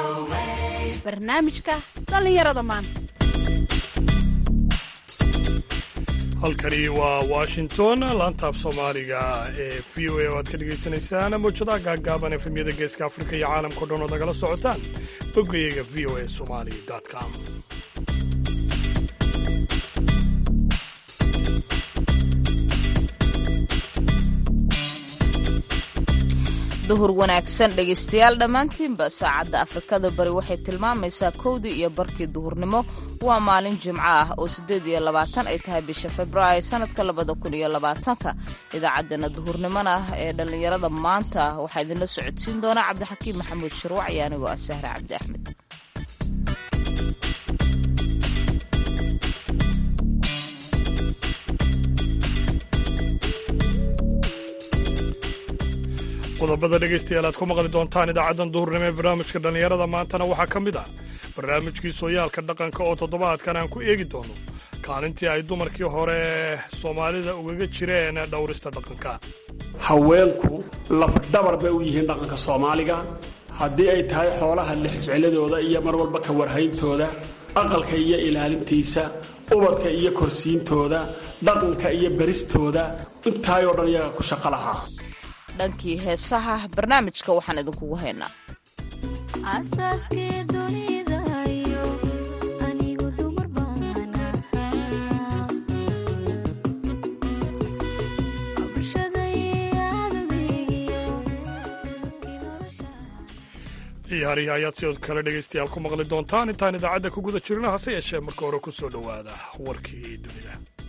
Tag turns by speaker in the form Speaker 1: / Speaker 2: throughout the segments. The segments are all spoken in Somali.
Speaker 1: barnaamijka dhallinyarada maanta
Speaker 2: halkani waa washington laantaaf soomaaliga ee v o a oo aad ka dhagaysanaysaan mawjadaha gaaggaaban efemyada geeska afrika iyo caalamkao dhan oo nagala socotaan boggayaga v o a somali com
Speaker 3: duhur wanaagsan dhegaystayaal dhammaantiinba saacadda afrikada bari waxay tilmaamaysaa kowdii iyo barkii duhurnimo waa maalin jimco ah oo siddeed iyo labaatan ay tahay bisha februaayo sannadka labada kun iyo labaatanka idaacaddeenna duhurnimona ah ee dhallinyarada maanta waxaa idinla socodsiin doonaa cabdixakiim maxamuud shirwac iyo anigoo ah sahre cabdi axmed
Speaker 2: qodobada dhegaystayaal aad ku maqli doontaan idaacaddan duhurnimo ee barnaamijka dhallinyarada maantana waxaa ka mid ah barnaamijkii sooyaalka dhaqanka oo toddobaadkan aan ku eegi doono kaalintii ay dumarkii hore soomaalida ugaga jireen dhowrista dhaqanka
Speaker 4: haweenku lafdhabar bay u yihiin dhaqanka soomaaliga haddii ay tahay xoolaha lexjecladooda iyo mar walba ka warhayntooda aqalka iyo ilaalintiisa ubadka iyo korsiintooda dhaqanka iyo beristooda intaayoo dhan iyaga ku shaqo lahaa
Speaker 3: dhankii heesaha barnaamijka waxaan idinkugu haynaa
Speaker 2: ciyaarihi ayaad sidoo kale dhegaystayaal ku maqli doontaan intaan idaacadda ku guda jirno hase yeeshee marka hore ku soo dhowaada warkii dunida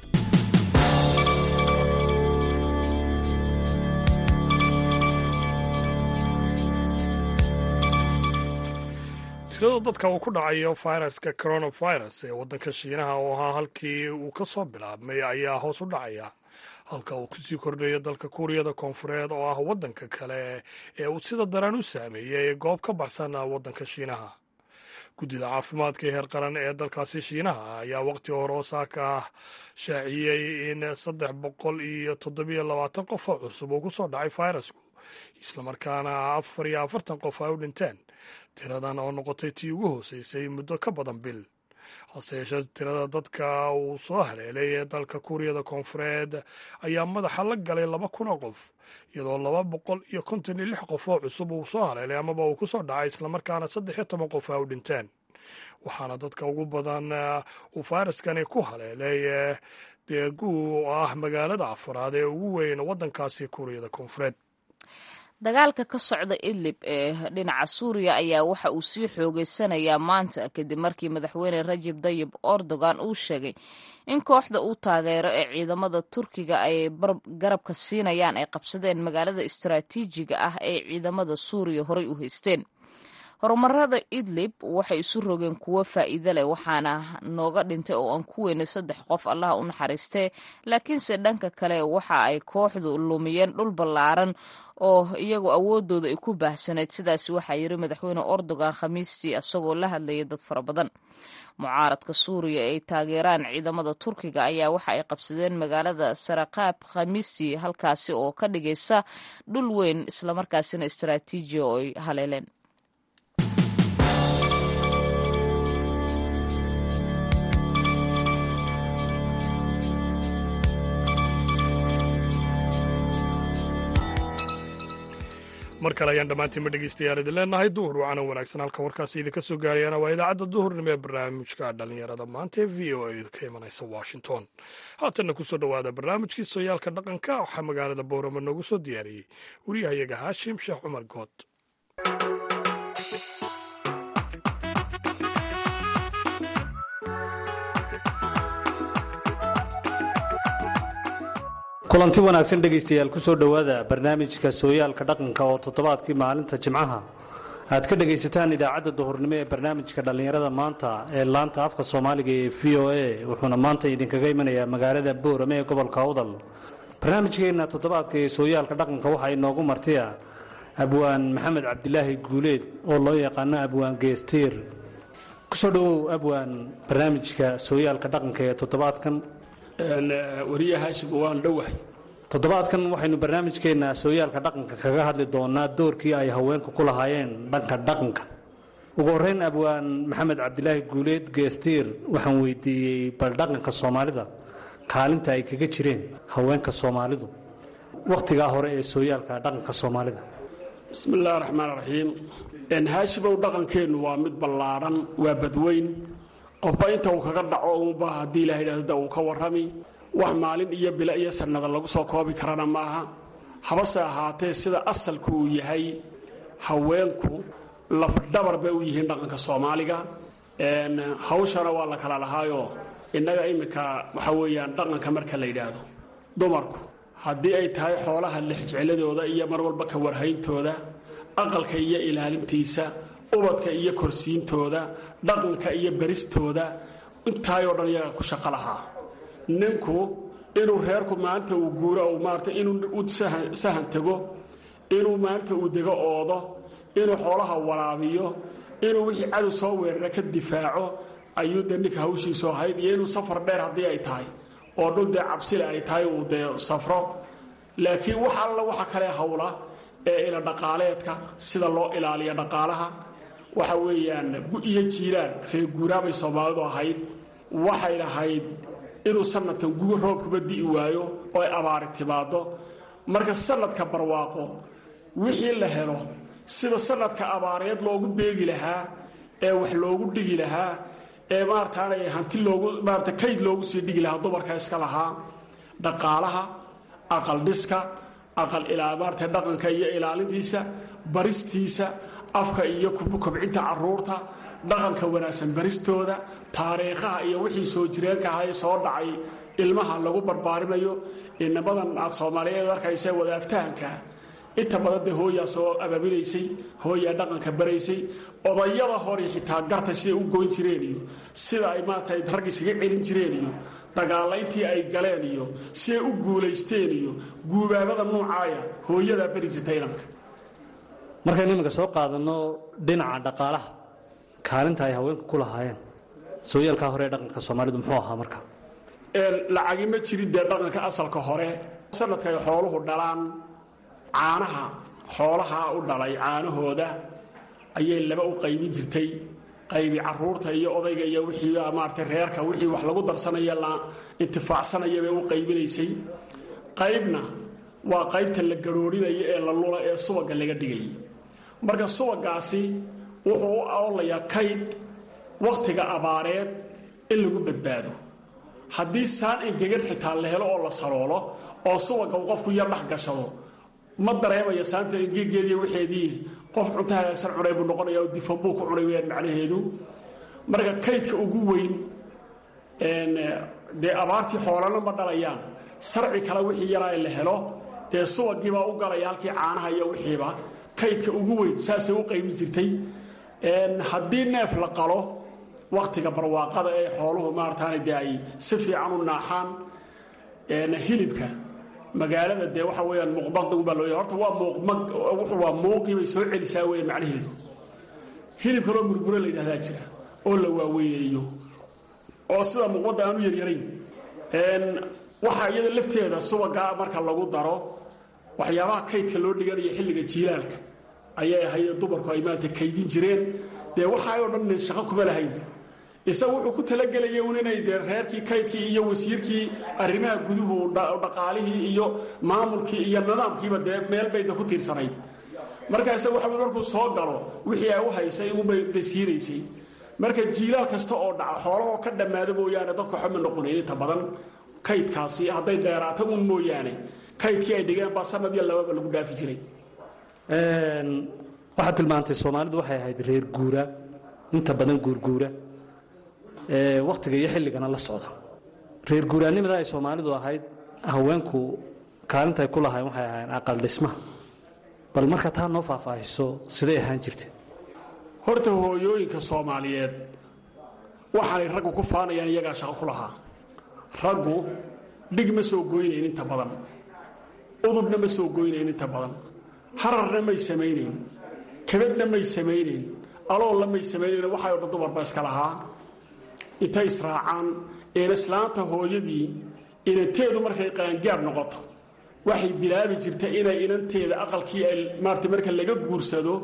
Speaker 2: tirada dadka uu ku dhacayo fayraska coronavirus ee waddanka shiinaha oo ahaa halkii uu ka soo bilaabmay ayaa hoos u dhacaya halka uu kusii kordhayo dalka kuuriyada koonfureed oo ah waddanka kale ee uu sida daran u saameeyey goob ka baxsan waddanka shiinaha guddida caafimaadka heer qaran ee dalkaasi shiinaha ayaa waqti hore osaaka shaaciyey in saddex boqol iyo toddobiyo labaatan qof oo cusub uu ku soo dhacay fayrasku islamarkaana afar iyo afartan qof ay u dhinteen tiradan oo noqotay tii ugu hooseysay muddo ka badan bil hase yeeshee tirada dadka uu soo haleelay ee dalka kuuriyada koonfureed ayaa madaxa la galay laba kun oo qof iyadoo laba boqol iyo konton iyo lix qof oo cusub uu soo haleelay amaba uu ku soo dhacay islamarkaana saddex iyo toban qof ay u dhinteen waxaana dadka ugu badan uu fayraskani ku haleelay deegu oo ah magaalada afaraad ee ugu weyn waddankaasi kuuriyada koonfureed
Speaker 3: dagaalka ka socda idlib ee dhinaca suuriya ayaa waxa uu sii xoogeysanayaa maanta kadib markii madaxweyne rajab dayib erdogan uu sheegay in kooxda uu taageero ee ciidamada turkiga ay garabka siinayaan ay qabsadeen magaalada istaraatiijiga ah ee ciidamada suuriya horay u haysteen horumarada idlib waxay isu rogeen kuwo faa'iide leh waxaana nooga dhintay oo aan ku weynay saddex qof allaha u naxariistee laakiinse dhanka kale waxa ay kooxdu lumiyeen dhul ballaaran oo iyagu awoodooda ay ku baahsanayd sidaas waxaa yiri madaxweyne erdogan khamiistii isagoo la hadlayay dad fara badan mucaaradka suuriya ay taageeraan ciidamada turkiga ayaa waxa ay qabsadeen magaalada sarakaab khamiistii halkaasi oo ka dhigaysa dhul weyn islamarkaasina istaraatiiji oo ay haleeleen
Speaker 2: mar kale ayaan dhammaantiinba dhegaystayaal idin leenahay duhur wacana wanaagsan halka warkaasi idinka soo gaarayana waa idaacadda duhurnimo ee barnaamijka dhallinyarada maanta ee v o a ka imanaysa washington haatanna kusoo dhowaada barnaamijkii sooyaalka dhaqanka waxaa magaalada boorama noogu soo diyaariyey wariyahayaga haashim sheekh cumar good
Speaker 5: kulanti wanaagsan dhegaystayaal ku soo dhowaada barnaamijka sooyaalka dhaqanka oo toddobaadkii maalinta jimcaha aad ka dhegaysataan idaacadda duhurnimo ee barnaamijka dhallinyarada maanta ee laanta afka soomaaliga ee v o a wuxuuna maanta idinkaga imanayaa magaalada boorame ee gobolka awdal barnaamijkeenna toddobaadka ee sooyaalka dhaqanka waxaa inoogu martiya abwaan maxamed cabdilaahi guuleed oo loo yaqaano abwaan geestiir kusoo dhowow abwaan barnaamijka sooyaalka dhaqanka ee toddobaadkan
Speaker 4: wariye haashim waan dhowahay
Speaker 5: toddobaadkan waxaynu barnaamijkeenna sooyaalka dhaqanka kaga hadli doonaa doorkii ay haweenku ku lahaayeen dhanka dhaqanka ugu horreyn abwaan maxamed cabdilaahi guuleed geestiir waxaan weydiiyey bal dhaqanka soomaalida kaalinta ay kaga jireen haweenka soomaalidu wakhtigaa hore ee sooyaalka dhaqanka soomaalida
Speaker 4: bismi illaahi raxmaan raxiim haashimow dhaqankeennu waa mid ballaadhan waa badweyn qofba inta uu kaga dhaco uunba haddii ilaha yidhahdo uu ka warrami wax maalin iyo bilo iyo sannada lagu soo koobi karana maaha habase ahaatee sida asalku uu yahay haweenku lafdhabar bay u yihiin dhaqanka soomaaliga hawshana waa la kala lahaayoo innaga iminka waxa weeyaan dhaqanka marka la yidhaahdo dumarku haddii ay tahay xoolaha lexjecladooda iyo mar walba ka warhayntooda aqalka iyo ilaalintiisa ubadka iyo korsiintooda dhaqanka iyo beristooda intaayoo dhan iyaga ku shaqo lahaa ninku inuu reerku maanta uu guuro maarata inuu u sahan tego inuu maanta uu dego oodo inuu xoolaha waraabiyo inuu wixii cadow soo weerara ka difaaco ayuu dee ninka hawshiisu ahayd iyo inuu safar dheer haddii ay tahay oo dhul dee cabsile ay tahay uu dee safro laakiin wax alla waxa kale hawla ee ila dhaqaaleedka sida loo ilaaliyo dhaqaalaha waxa weeyaan iyo jiilaan reer guuraabay soomaalidu ahayd waxay lahayd inuu sanadkan guga roobkuba di'i waayo oo ay abaari timaado marka sanadka barwaaqo wixii la helo sida sanadka abaareed loogu beegi lahaa ee wax loogu dhigi lahaa ee maarataanay hanti loogu maarata kayd loogu sii dhigi lahaa dumarka iska lahaa dhaqaalaha aqal dhiska aqal maarata dhaqanka iyo ilaalintiisa baristiisa afka iyo kobcinta caruurta dhaqanka wanaagsan baristooda taariikhaha iyo wixii soo jireenka ahay soo dhacay ilmaha lagu barbaarimayo inamadan aad soomaaliyeed arkaysa wadaagtahanka inta badan dee hooyaa soo abaabilaysay hooyaa dhaqanka baraysay odayada hore xitaa garta siday u goyn jireen iyo sida ay maarata rag iskaga celin jireen iyo dagaalayntii ay galeen iyo siday u guulaysteen iyo guubaabada nuucaaya hooyadaa beri jirta inanka
Speaker 5: markaynu iminka soo qaadanno dhinaca dhaqaalaha kaalinta ay haweenku ku lahaayeen sooyaalkaa hore ee dhaqanka soomaalidu muxuu ahaa marka
Speaker 4: lacagi ma jirin dee dhaqanka asalka hore sanadka ay xooluhu dhalaan caanaha xoolaha u dhalay caanahooda ayay laba u qaybin jirtay qaybi caruurta iyo odayga iyo wixii maarata reerka wixii wax lagu darsanaya la intifaacsanaya bay u qaybinaysay qaybna waa qaybta la garoorinayo ee la lula ee subaga laga dhigayay marka subagaasi wuxuu u oolayaa kayd wakhtiga abaareed in lagu badbaado haddii saan engegan xitaa la helo oo la saloolo oo subaga uu qofku yar dhex gashado ma dareemaya saanta engegeediiy waxeedii qof cunto hagaagsan cunay buu noqonaya oo difan buu ku cunay weyaan macnaheedu marka kaydka ugu weyn dee abaartii xoolana ma dhalayaan sarci kale wixii yaraa la helo dee subagiibaa u galaya halkii caanaha iyo wixiiba kaydka ugu weyn saasay u qaybin jirtay haddii neef la qalo wakhtiga barwaaqada ee xooluhu maarataana dee ay si fiican u naaxaan hilibka magaalada dee waxa weyaan muuqbadbaa loo horta waa waa muuqii bay soo celisaa weyan macnaheedu hilib kaloo murguro la yidhahdaa jira oo la waaweyneeyo oo sida muuqbadda aanu yaryarayn waxaa iyada lafteeda subagaa marka lagu daro waxyaabaha kaydka loo dhiganayo xilliga jiilaalka ayay ahayd dumarku ay maanta kaydin jireen dee waxaayoo dhan shaqo kuma lahayn isaga wuxuu ku talagelaya un inay dee reerkii kaydkii iyo wasiirkii arrimaha guduhu dhaqaalihii iyo maamulkii iyo nidaamkiiba dee meel bayda ku tiirsanayd marka isaga waxa markuu soo galo wixii ay u haysay unbay dasiinaysay marka jiilaal kasta oo dhaca xoolahoo ka dhammaado mooyaane dadka waxba ma noqonayn inta badan kaydkaasi hadday dheeraato un mooyaane kaydkii ay dhigeen baa sanad iyo lababa lagu dhaafi jiray
Speaker 5: waxaad tilmaantay soomaalidu waxay ahayd reer guura inta badan guurguura wakhtiga iyo xilligana la socda reer guuraannimada ay soomaalidu ahayd haweenku kaalintay ku lahayn waxay ahayn aqal dhismaha bal marka taa noo faahfaahiso siday ahaan jirteen
Speaker 4: horta hooyooyinka soomaaliyeed waxaanay raggu ku faanayaan iyagaa shaqo ku lahaa raggu dhig ma soo goynayn inta badan udubna ma soo goynayn inta badan hararna may samaynayn kabadna may samaynayn aloolna may samaynayn waxayoo dhan dumarba iska lahaa intay israacaan een islaanta hooyadii inanteedu markay qaangaar noqoto waxay bilaabi jirta inay inanteeda aqalkii ay maarata marka laga guursado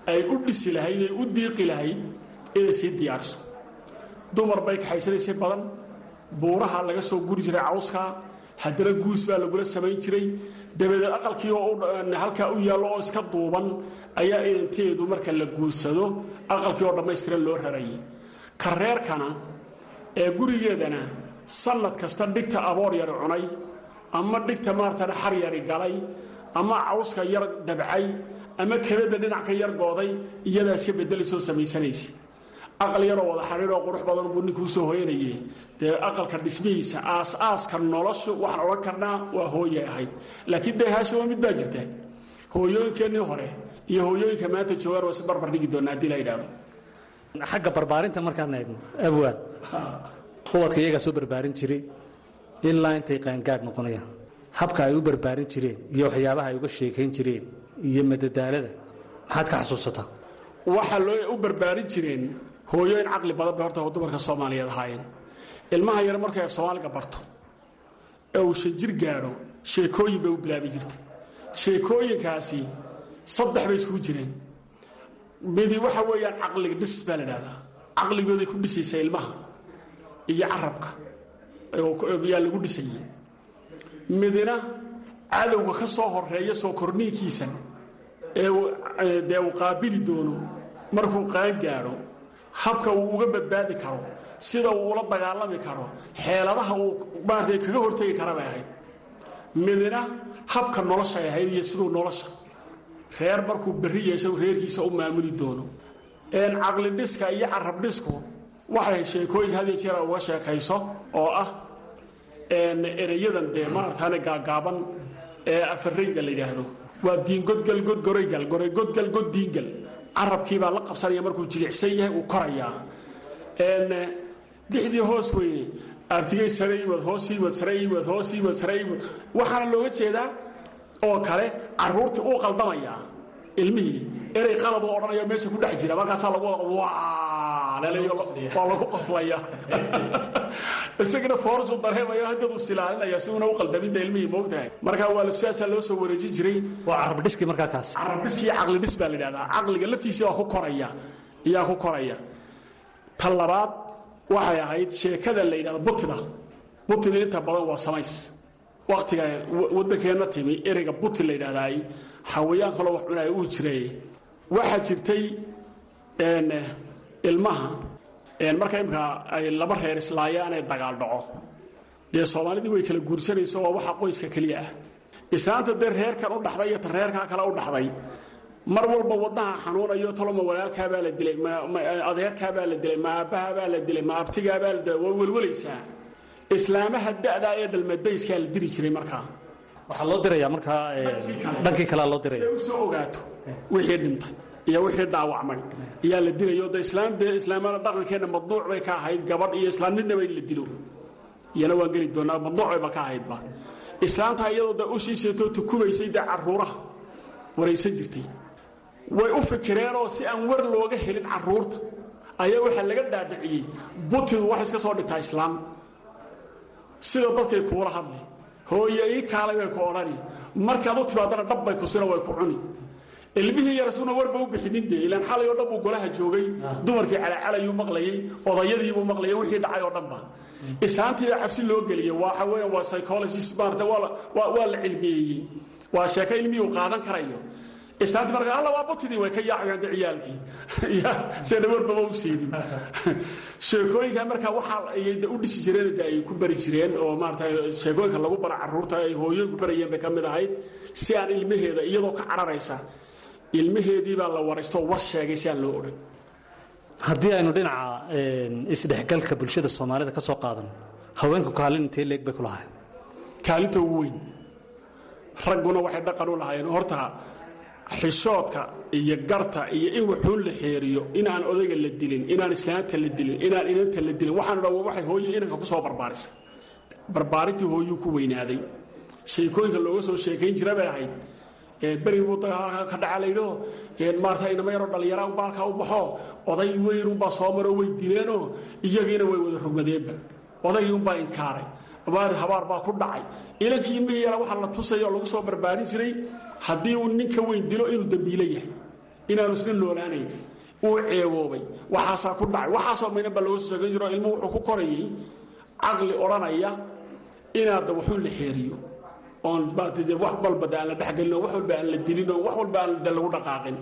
Speaker 4: ay u dhisi lahayd ay u diiqi lahayd inay sii diyaariso dumar bay kaxaysanaysay badan buuraha laga soo guri jiray cawskaa haddana guus baa lagula samayn jiray dabadeed aqalkii oo halkaa u yaallo oo iska duuban ayaa inanteedu marka la guursado aqalkii oo dhammaystiran loo rarayay kareerkana ee gurigeedana sannad kasta dhigta aboor yari cunay ama dhigta maaratan xar yari galay ama cawska yar dabcay ama kebadda dhinac ka yar gooday iyadaa iska bedelaysoo samaysanaysa aqal yaroo wada xariiroo qurux badan buu ninkuu soo hoyanaye dee aqalka dhismihiisa aas-aaska noloshu waxaan odhan karnaa waa hooyay ahayd laakiin dee haashima mid baa jirta hooyooyinkeennii hore iyo hooyooyinka maanta joogaan waa si barbar dhigi doonaa haddii la yidhaahdo
Speaker 5: xagga barbaarinta markaan eegno abwaad ubadka iyagaa soo barbaarin jiray ilaa intay qaangaadh noqonayaan habka ay u barbaarin jireen iyo waxyaabaha ay uga sheekayn jireen iyo madadaalada maxaad ka xasuusataa
Speaker 4: waxaa loo u barbaarin jireen hooyooyin caqli badan bay horta dumarka soomaaliyeed ahaayeen ilmaha yar markay af soomaaliga barto ee uu shan jir gaadho sheekooyin bay u bilaabi jirtay sheekooyinkaasi saddex bay iskugu jireen midi waxa weeyaan caqliga dhis baa la dhahdaa caqligooday ku dhisaysaa ilmaha iyo carabka yaa lagu dhisayay midina cadowga ka soo horeeya soo korniinkiisa ee dee uu qaabili doono markuu qaan gaadho habka uu uga badbaadi karo sida uu ula dagaalami karo xeeladaha uu maarata kaga hortegi kara bay ahayd midina habka noloshay ahayd iyo siduu nolosha reer markuu berri yeesho reerkiisa u maamuli doono caqli dhiska iyo carab dhisku waxay sheekooyinka had iyo jeer uga sheekayso oo ah ereyadan dee maarataane gaagaaban ee afarayda la yidhaahdo waa diingodgal god goraygal goray godgal god diingal carabkiibaa la qabsanaya markuu jilicsan yahay uu korayaa dixdii hoos weyne artigay sare imad hoos imad sare imad hoos imad sare imad waxaana looga jeedaa oo kale caruurtii uu qaldamayaa ilmihii erey qalad u odhanayo meesha ku dhex jira markaasaa lagu wada waa lagu qoslaya isagana foorsu dareemayo haddaduu silaalinaya si una u qaldaminta ilmihii moogtahay markaa waa sidaasaa loo soo wareejin jiray
Speaker 5: waa carabdhiski markaa kaas
Speaker 4: carabdhiskii caqli dhis baa la yidhahdaa caqliga laftiisa waa ku koraya iyaa ku koraya ta labaad waxay ahayd sheekada la yidhahdo butida butida inta badan waa samays waktiga waddankeenna timi ereyga buti la yidhahdaay xawayaan kaloo wax cunaya uu jiray waxaa jirtay ilmaha marka imkaa ay laba reer islaayaan ee dagaal dhaco dee soomaalidii way kala guursanayso waa waxa qoyska keliya ah islaanta dee reerkan u dhaxday iyo ta reerkaa kale u dhaxday mar walba wadnaha xanuunayo taloma walaalkaabaa la dilay adeerkaabaa la dilay ma aabbahabaa la dilay ma abtigaabaa la dilay waa welwalaysaa islaamaha da'daa ee dhalmadbayskaa la diri jiray markaa
Speaker 5: waxaa loo dirayaa markaa dhankii kalea loo diraya
Speaker 4: si u soo ogaato wixii dhintay iyo wixii dhaawacmay ayaa la dilayo de islaam dee islaamada dhaqankeenna madnuuc bay ka ahayd gabadh iyo islaam midnaba in la dilo iyana waan geli doonaa madnuuc bayba ka ahaydba islaamta iyadoo de u shiiseetoo tukumaysay dee caruuraha waraysan jirtay way u fikireenoo si aan war looga helin caruurta ayaa waxaa laga dhaadhiciyey butidu wax iska soo dhigtaa islaam sida dadkay kuula hadli hooye ii kaalay bay ku odhani markaad u timaadana dhabbay kusina way ku cuni ilmihii yar isuna warba u bixinin dee ilaan xalay oo dhan buu golaha joogay dumarkii calacalayuu maqlayey odayadiibuu maqlayay wixii dhacay oo dhanba islaantiiba cabsi loo geliyey waxa weeyaan waa psychologist maarata waa la cilmiyeeyey waa sheeko ilmihii uu qaadan karayo islaantii marka alla waa butidii way ka yaacayaan de ciyaalkii sena warbaba u siinin sheekooyinka markaa waxaa ayay u dhisi jireen de ay ku bari jireen oo maarata sheekooyinka lagu bara caruurta ay hooyooyin ku barayeen bay ka mid ahayd si aan ilmaheeda iyadoo ka cararaysa ilmaheedii baa la waraysto war sheegay si aan loo odhan
Speaker 5: haddii aynu dhinaca isdhexgalka bulshada soomaalida ka soo qaadan haweenku kaalin intee leeg bay ku lahayn
Speaker 4: kaalinta ugu weyn ragguna waxay dhaqan u lahaayeen horta xishoodka iyo garta iyo in waxuun la xeeriyo inaan odayga la dilin inaan islaanta la dilin inaan inanta la dilin waxaanu dha waxay hooye inanka ku soo barbaarisay barbaarintii hooyuu ku weynaaday sheekooyinka looga soo sheekayn jira bay ahayd beri buu dagaalka ka dhaca laydhoo maarata inama yaroo dhallinyara unba halkaa u baxo oday weyn unbaa soo maroo way dileenoo iyagiina way wada rogmadeenba odaygii unbaa inkaaray abaar habaar baa ku dhacay ilankii ilmihii yara waxaa la tusaya oo lagu soo barbaarin jiray haddii uu ninka weyn dilo inuu dembiilo yahay inaanu isla noolaanayn uu ceeboobay waxaasaa ku dhacay waxaasoo mayna baa looga soo sheegan jiro ilmuhu wuxuu ku korayay caqli odhanaya inaad wuxuu la xeeriyo oon baatide wax walba de aan la dhexgelin oo wax walba aan la dilin oo wax walba aan de lagu dhaqaaqin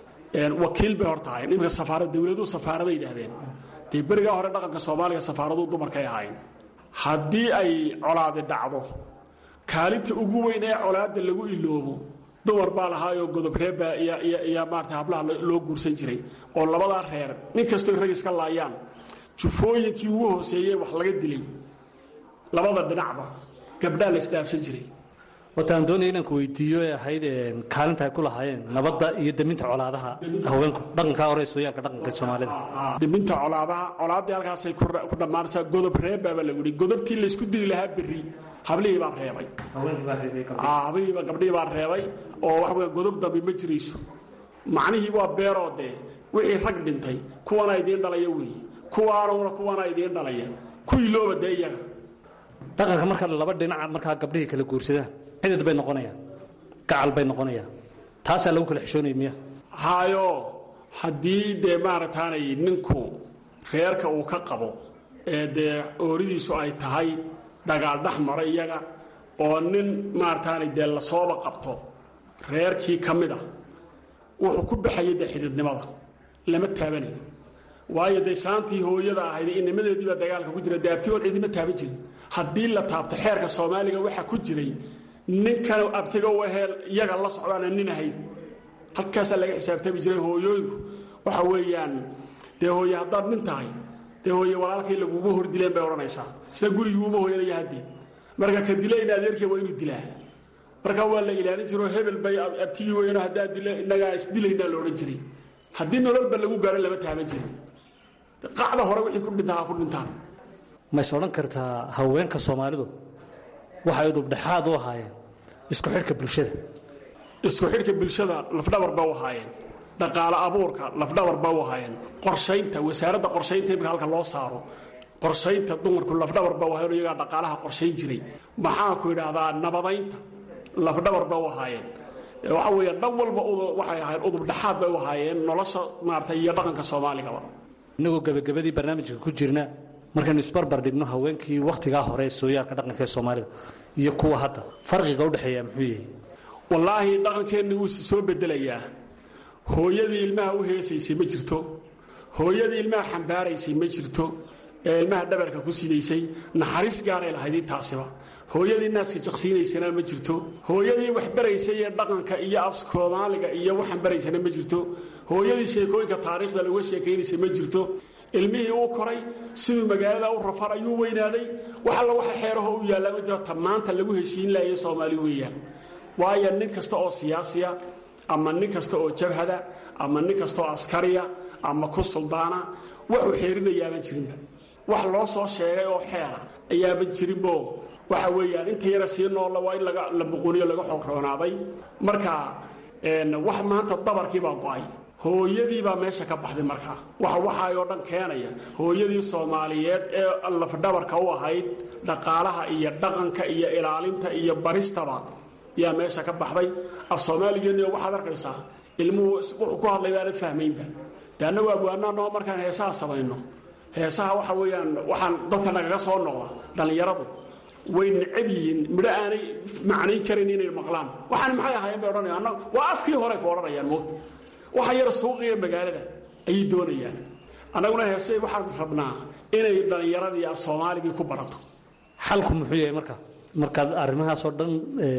Speaker 4: wakiil bay hor tahay iminka safaarad dowladuhu safaaraday yidhaahdeen dee berigaa hore dhaqanka soomaaliga safaaraduu dumarkay ahayn haddii ay colaadi dhacdo kaalinta ugu weyn ee colaadda lagu iloobo dumar baa lahaayoo godobreebbaa iyo maarata hablaha loo guursan jiray oo labadaa reer nin kastoo rag iska laayaan jufooyinkii ugu hooseeyey wax laga dilay labada dhinacba gabdhaa la isdhaafsan jiray
Speaker 5: wataan doonaya inaan ku weydiiyo ee ahayd kaalinta ay ku lahaayeen nabadda iyo deminta colaadaha haweenku dhaqankaa hore ee sooyaalka dhaqanka soomaalida
Speaker 4: deminta colaadaha colaaddii halkaasay ku dhammaanaysaa godob reebbaaba lagu yidhi godobtii laysku dili lahaa berri hablihii baa reebay hablihiiba gabdhihii baa reebay oo waxa weya godob dambi ma jirayso macnihii waa beeroo dee wixii rag dhintay kuwana idiin dhalaya weeye kuwaanuna kuwana idiin dhalaya ku ilooba dee iyaga
Speaker 5: dhaqanka marka laba dhinaca markaa gabdhihii kala guursadaan xidid bay noqonayaan gacal bay noqonayaan taasaa lagu kala xishoonaya miya
Speaker 4: haayo haddii dee maaragtaanay ninku reerka uu ka qabo ee dee ooridiisu ay tahay dagaal dhex mara iyaga oo nin maarataanay dee lasooba qabto reerkii ka mid a wuxuu ku baxayay dee xididnimada lama taabanayo waayo dee islaantii hooyada ahayd inimadeediibaa dagaalka ku jira dee abtigood cidima taaban jirin haddii la taabto xeerka soomaaliga waxaa ku jiray ninkan abtiga u ahee iyaga la socdaana nin ahayn halkaasaa laga xisaabtami jiray hooyooyinku waxa weeyaan dee hooye haddaad nin tahay dee hooye walaalkay laguuma hordileen bay odhanaysaa isna guriguuma hooyanaya haddee marka ka dilayna adeerkii waa inuu dilaa marka waa la ilaalin jiroo hebel bay abtigii weyno haddaan dilo innagaa isdilaynaa la odhan jiray haddii nololba lagu gaaro lama taaban jirin qacda hore wixii ku dhintaa ku dhintaan
Speaker 5: mays odhan kartaa haweenka soomaalidu waxay udubdhexaad u ahaayeen isku xidhka bulshada
Speaker 4: isku xidhka bulshada lafdhabar ba u ahaayeen dhaqaale abuurka lafdhabar ba u ahaayeen qorshaynta wasaaradda qorshaynta imika halka loo saaro qorshaynta dumarku lafdhabar ba u ahayen iyagaa dhaqaalaha qorshayn jiray maxaanku idhaahdaa nabadaynta lafdhabar ba u ahaayeen waxa weeye dhan walba waxay ahaayeen udubdhexaad bay u ahaayeen nolosha maarata iyo dhaqanka soomaaligaba
Speaker 5: innagoo gebagabadii barnaamijka ku jirna markaynu isbarbar dhigno haweenkii wakhtigaa hore ee sooyaalka dhaqanka ee soomaalida iyo kuwa hadda farqiga udhexeeya muxuu yahay
Speaker 4: wallaahi dhaqankeenni wuu si soo bedelayaa hooyadii ilmaha u heesaysay ma jirto hooyadii ilmaha xambaaraysay ma jirto ee ilmaha dhabarka ku sidaysay naxariis gaaray lahayd intaasiba hooyadii naaska jaqsiinaysana ma jirto hooyadii wax baraysay ee dhaqanka iyo af soomaaliga iyo waxaan baraysana ma jirto hooyadii sheekooyinka taariikhda laga sheekaynaysa ma jirto ilmihii uu koray siduu magaalada u rafar ayuu weynaaday wax alla waxa xeeraho u yaallaa ma jiro ta maanta lagu heshiin lahaye soomaali weeyaan waayo nin kasta oo siyaasiya ama nin kasta oo jabhada ama nin kasta oo askariya ama ku suldaana waxuu xeerinayaaban jirinba wax loo soo sheegay oo xeera ayaaban jirinbo waxa weeyaan inta yara sii noolla waa in la buquniyo laga xogroonaaday marka wax maanta dabarkiibaa go'ay hooyadiibaa meesha ka baxday markaa waxa waxaayoo dhan keenaya hooyadii soomaaliyeed ee lafdhabarka u ahayd dhaqaalaha iyo dhaqanka iyo ilaalinta iyo baristaba yaa meesha ka baxday af soomaaligeenni waxaad arkaysaa ilmuhu wuxuu ku hadlay baanan fahmaynba de annagu abwaanaanoo markaan heesaha samayno heesaha waxa weeyaan waxaan dadka nagaga soo noqda dhallinyaradu way necab yihiin midho aanay macnayn karan inay maqlaan waxaan maxay ahaayeen bay odhanayaan waa afkii hore ku odhanayaan moogta waxa yar suuqiga magaalada ayay doonayaan annaguna heese waxaan rabnaa inay dhallinyaradii af soomaaligii ku barato
Speaker 5: xalku muxuu yahay marka markaad arrimahaasoo dhan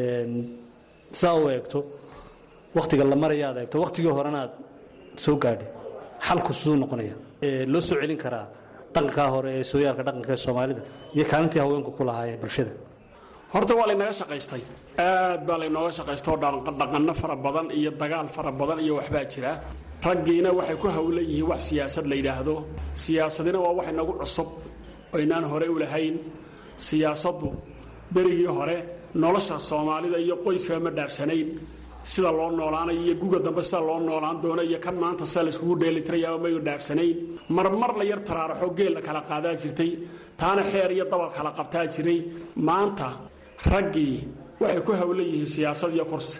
Speaker 5: saa u eegto wakhtiga la maraya aad eegto wakhtigii horena aad soo gaadhay xalku siduu noqonaya loo soo celin karaa dhaqankaa hore ee sooyaalka dhaqanka ee soomaalida iyo kaalintii haweenku ku lahaayeen bulshada
Speaker 4: horta waa laynaga shaqaystay aad baa laynooga shaqaystay oo dhaqanno fara badan iyo dagaal fara badan iyo waxbaa jira raggiina waxay ku hawlan yihiin wax siyaasad la yidhaahdo siyaasadina waa wax inagu cusub oynaan hore u lahayn siyaasaddu berigii hore nolosha soomaalida iyo qoyskaba ma dhaafsanayn sida loo noolaanayo iyo guga dambe sida loo noolaan doono iyo kan maanta sida layskugu dheelitirayaaba mayu dhaafsanayn marmar la yar taraaraxo geel la kala qaadaa jirtay taana xeer iyo dabal kala qabtaa jiray maanta raggii waxay ku hawlan yihiin siyaasad iyo kursi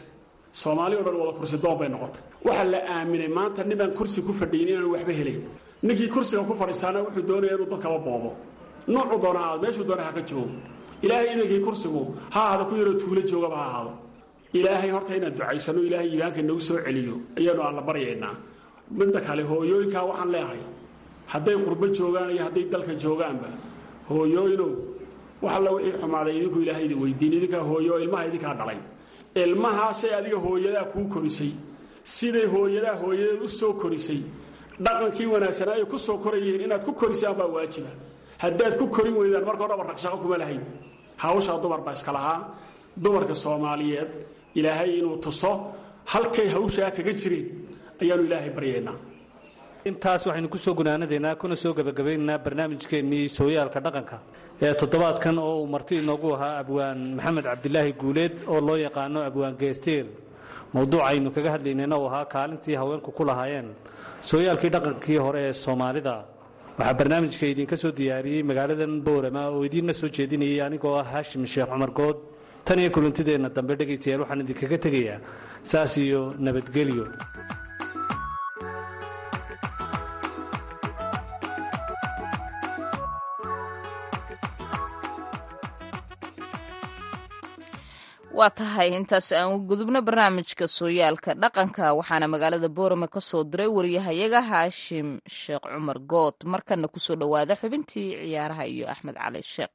Speaker 4: soomaali o dhan wada kursi doon bay noqotay waxaa la aaminay maanta ninaan kursi ku fadhiyin inaanu waxba helayn ninkii kursiga ku fadhiistaana wuxuu doonaya inuu dadkaba boobo nuucu doona aad meeshuu doona ha ka joogo ilaahay idankii kursigu ha ahaado ku yaroo tuulo joogaba ha ahaado ilaahay horta inaan ducaysano ilaahay iimaanka nagu soo celiyo ayaanu alla baryaynaa midda kale hooyooyinkaa waxaan leehay hadday qurbo joogaan iyo hadday dalka joogaanba hooyooyinow wax alla wixii xumaaday idinku ilaahay idin weydiin idinkaa hooyo oo ilmaha idinkaa dhalay ilmahaasay adiga hooyadaa kuu korisay siday hooyadaa hooyadeed u soo korisay dhaqankii wanaagsanaa ay ku soo korayeen inaad ku korisaan baa waajiba haddaad ku korin weydaan marka horaba ragshaqo kuma lahayn hawshaa dumar baa iska lahaa dumarka soomaaliyeed ilaahay inuu tuso halkay hawshaa kaga jireen ayaanu ilaahay baryaynaa
Speaker 5: intaas waxaynu ku soo gunaanadaynaa kuna soo gebagabaynaynaa barnaamijkeennii sooyaalka dhaqanka ee toddobaadkan oo uu marti inoogu ahaa abwaan maxamed cabdilaahi guuleed oo loo yaqaano abwaan geesteer mowduucaynu kaga hadlaynayna uu ahaa kaalintii haweenku ku lahaayeen sooyaalkii dhaqankii hore ee soomaalida waxaa barnaamijka idinka soo diyaariyey magaaladan boorama oo idiinna soo jeedinayay anigoo ah haashim sheekh cumar good tan iyo kulantideenna dambe dhegaystayaal waxaan idinkaga tegayaa saas iyo nabadgelyo
Speaker 3: waa tahay intaas aan u gudubno barnaamijka sooyaalka dhaqanka waxaana magaalada boorame ka soo diray wariyahayaga haashim sheekh cumar good markana kusoo dhowaada xubintii ciyaaraha iyo axmed cali sheekh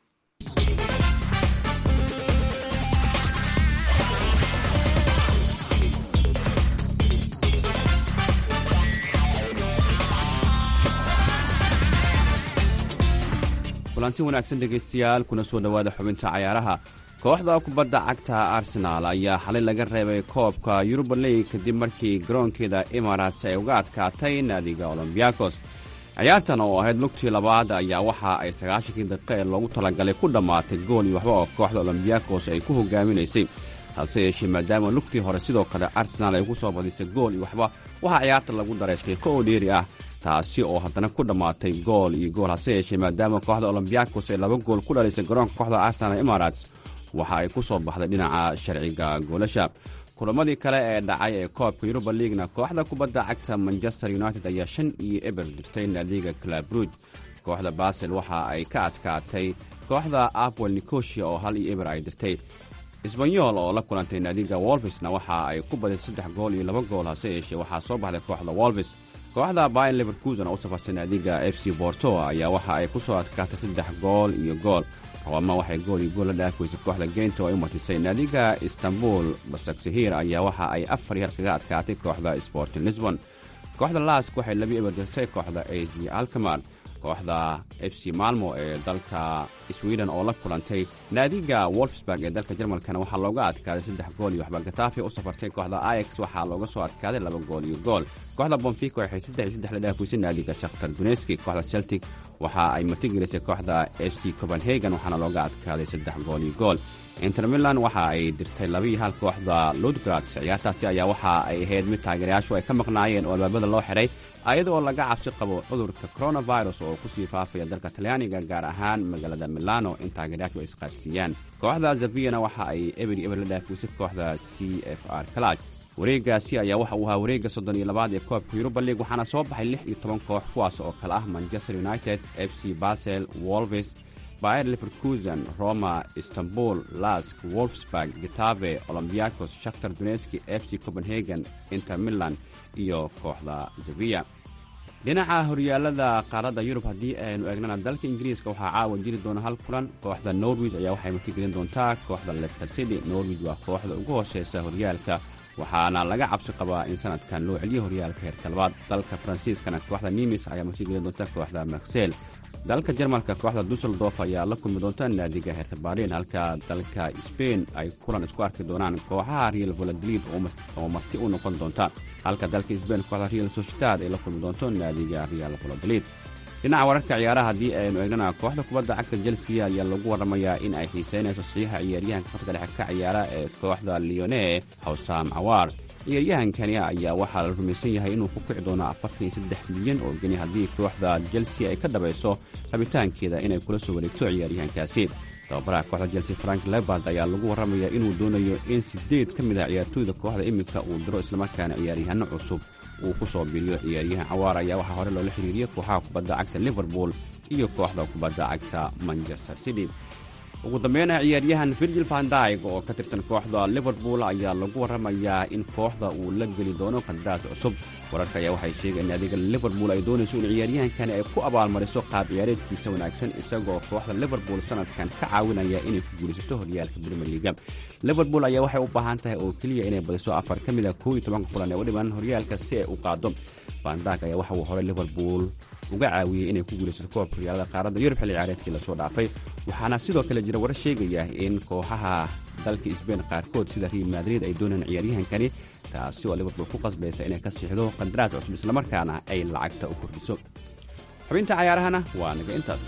Speaker 6: kulanti wanaagsan dhegaystayaal kuna soo dhowaada xubinta cayaaraha kooxda kubadda cagta arsenaal ayaa xalay laga reebay koobka yuruba league kadib markii garoonkeeda imaaraats ay uga adkaatay naadiga olombiyakos ciyaartan oo ahayd lugtii labaad ayaa waxa ay sagaashankii daqiiqa ee loogu talagalay ku dhammaatay gool iyo waxba oo kooxda olombiyakos ay ku hogaaminaysay hase yeeshee maadaama lugtii hore sidoo kale arsenaal ay ku soo badisay gool iyo waxba waxaa ciyaarta lagu daray qiiqo oo dheeri ah taasi oo haddana ku dhammaatay gool iyo gool hase yeeshee maadaama kooxda olombiyakos ay laba gool ku dhalisay garoonka kooxda arsenal imaaraats waxa ay ku soo baxday dhinaca sharciga goolasha kulamadii kale ee dhacay ee koobka yuruba liigna kooxda kubadda cagta manchester united ayaa shan iyo eber dirtay naadiga clabruj kooxda basel waxa ay ka adkaatay kooxda apwel nicosia oo hal iyo eber ay dirtay isbanyol oo la kulantay naadiga wolfisna waxa ay ku badisay saddex gool iyo laba gool hase yeeshee waxaa soo baxday kooxda wolfis kooxda bayan leverkusen oo u safarsay naadiga f c borto ayaa waxa ay ku soo adkaatay saddex gool iyo gool roma waxay gool iyo gool la dhaafaysay kooxda geynta oo ay umatisay naadiga istanbul basaksehir ayaa waxa ay afar yar kaga adkaatay kooxda sporting lisbon kooxda lask waxay labi eber dirtay kooxda az alkamar kooxda f c malmo ee dalka sweden oo la kulantay naadiga wolfsburg ee dalka jarmalkana waxaa looga adkaaday saddex gool iyo waxba gatafi u safartay kooxda ax waxaa looga soo adkaaday laba gool iyo gool kooxda bonfico waxay saddex iyo saddex la dhaafaysay naadiga shakhtar duneski kooxda celtic waxa ay martigelisay kooxda f c copenhagen waxaana looga adkaaday saddex gool iyo gool inter milan waxa ay dirtay labiiyo hal kooxda ludgrads ciyaartaasi ayaa waxa ay ahayd mid taageerayaashu ay ka maqnaayeen oo albaabada loo xiray ayadoo laga cabsi qabo cudurka coronavirus oo kusii faafaya dalka talyaaniga gaar ahaan magaalada milano in taageerayaashu ay isqaadsiiyaan kooxda zaviyana waxa ay eberi eber la dhaafuysay kooxda c f r kalaj wareegaasi ayaa waxa uu ahaa wareegga soddon iyo labaad ee koobka yuruba league waxaana soo baxay lix iyo toban koox kuwaas oo kale ah manchester united f c basel wolvis bayer leverkusen roma istanbul lask wolfsburg gitave olombiakos shakhtar duneski f c copenhagen inter milan iyo kooxda zaviya dhinaca horyaalada qaaradda yurub haddii aynu eegnana dalka ingiriiska waxaa caawa jiri doona hal kulan kooxda norwich ayaa waxay martigelin doontaa kooxda lester city norwich waa kooxda ugu hooseysa horyaalka waxaana laga cabsi qabaa in sanadkan loo celiyo horyaalka heerka labaad dalka faransiiskana kooxda nimis ayaa martigelin doonta kooxda marsel dalka jarmalka kooxda dusseldorf ayaa la kulmi doonta naadiga heerta berlin halka dalka sbain ay kulan isku arki doonaan kooxaha real voladolid oo marti u noqon doonta halka dalka sbain kooxda real societad ay la kulmi doonto naadiga real voladolid dhinaca wararka ciyaaraha haddii aynu eegnana kooxda kubadda cagta chelsea ayaa lagu warramayaa in ay xiiseynayso saxiixa ciyaaryahanka khadka dhexe ka ciyaara ee kooxda leone hawsam cawaar ciyaaryahankani ayaa waxaa la rumaysan yahay inuu ku kici doono afartan iyo saddex milyan oo geni haddii kooxda chelsea ay ka dhabayso rabitaankeeda inay kula soo wareegto ciyaaryahankaasi tababaraha kooxda chelsea frank lebard ayaa lagu warramayaa inuu doonayo in siddeed ka mid ah ciyaartooyda kooxda iminka uu diro islamarkaana ciyaaryahanno cusub uu ku soo biiriyo ciyaaryahan cawaar ayaa waxaa hore loola xiriiriyey kooxaha kubadda cagta liverpool iyo kooxda kubadda cagta manchester city ugu dambeyna ciyaaryahan virgil vandyg oo ka tirsan kooxda liverpool ayaa lagu warramayaa in kooxda uu la geli doono qandaraas cusub wararka ayaa waxay sheegeen in adiga liverpool ay doonayso in ciyaaryahankani ay ku abaalmariso qaab ciyaareedkiisa wanaagsan isagoo kooxda liverpool sanadkan ka caawinaya inay ku guulaysato horyaalka brimier liga liverpool ayaa waxay u baahan tahay oo keliya inay badiso afar ka mid a koob iyo tobanka kulan ee u dhiman horyaalka si ay u qaado vandyg ayaa waxa uu horay liverpool uga caawiyey inay ku guulaysato koobka horyaalada qaaradda yurub xilli ciyaareedkii lasoo dhaafay waxaana sidoo kale jira warar sheegaya in kooxaha dalka sbain qaarkood sida real madrid ay doonayaan ciyaaryahankani taasi oo liverpool ku qasbaysa inay ka siixdo qandaraas cusub islamarkaana ay lacagta u kordhiso xubinta cayaarahana waa naga intaas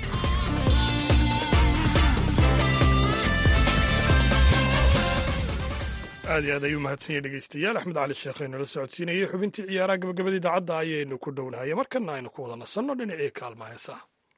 Speaker 2: aad iyo aad ayuu mahadsan yahy dhegeystayaal axmed cali sheekh aynula socodsiinayay xubintii ciyaaraha gabagabada idaacadda ayaynu ku dhownahay markana aynu ku wada nasanno dhinacii kaalma heesaha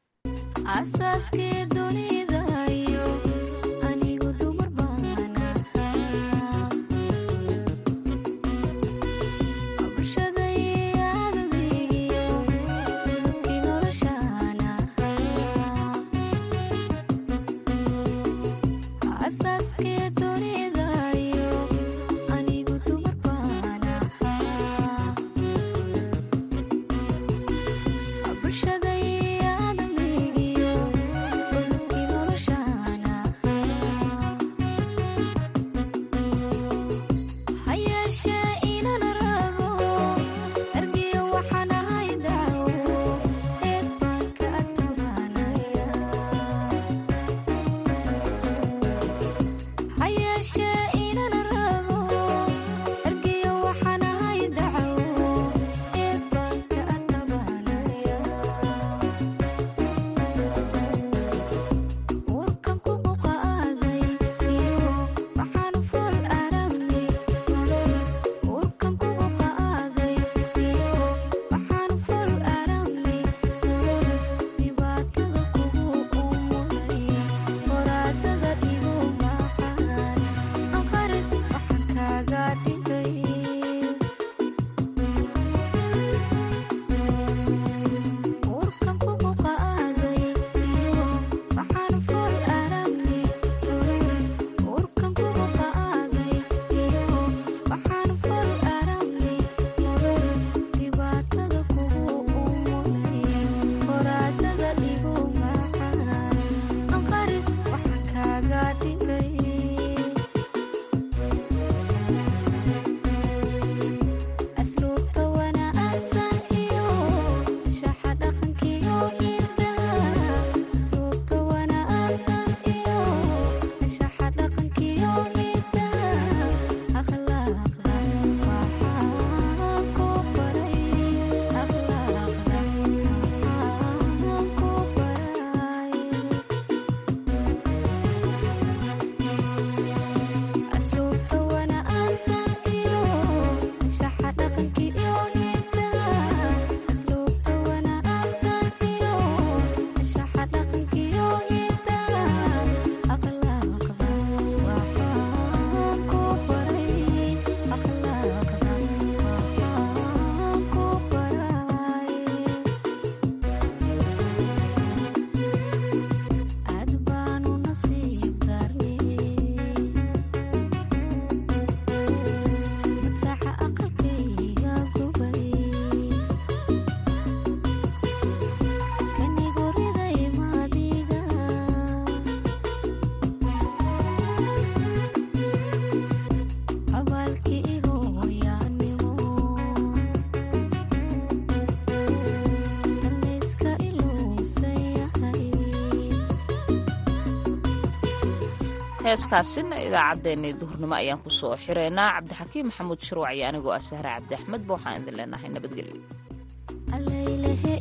Speaker 3: heeskaasina idaacaddeenii duhurnimo ayaan ku soo xireynaa cabdixakiim maxamuud shirwac iyo anigoo ah sahre cabdi axmedba waxaan idin leenahay nabadgelyo